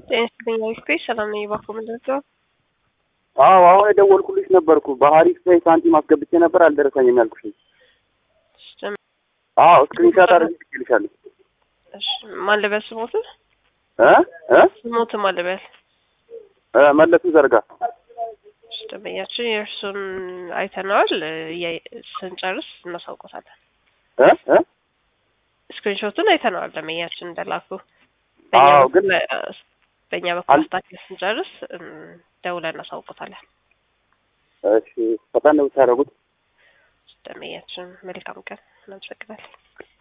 ጤና ይስጥልኝ አሪፍ ሰላም ነኝ። እባክዎ ምንድን ነው? አዎ አሁን የደወልኩልሽ ነበርኩ። በሀሪፍ ላይ ሳንቲም አስገብቼ ነበር አልደረሰኝም ያልኩሽ። አዎ ስክሪንሻት አድርጌ ልክልሻለሁ። እሺ ማን ልበል ስሞት እ እ ስሞት ማን ልበል? እ መለሱ ዘርጋ እሺ ደንበኛችን የእርሱን አይተነዋል። እያ- ስንጨርስ እናሳውቆታለን። እ እ ስክሪንሾቱን አይተነዋል ደንበኛችን እንደላኩ። አዎ ግን በእኛ በኩል አል- አስታክል ስንጨርስ እም፣ ደውለን እናሳውቆታለን። እሺ ፈጣን ነው የምታደርጉት። ደንበኛችን መልካም ቀን እናመሰግናለን።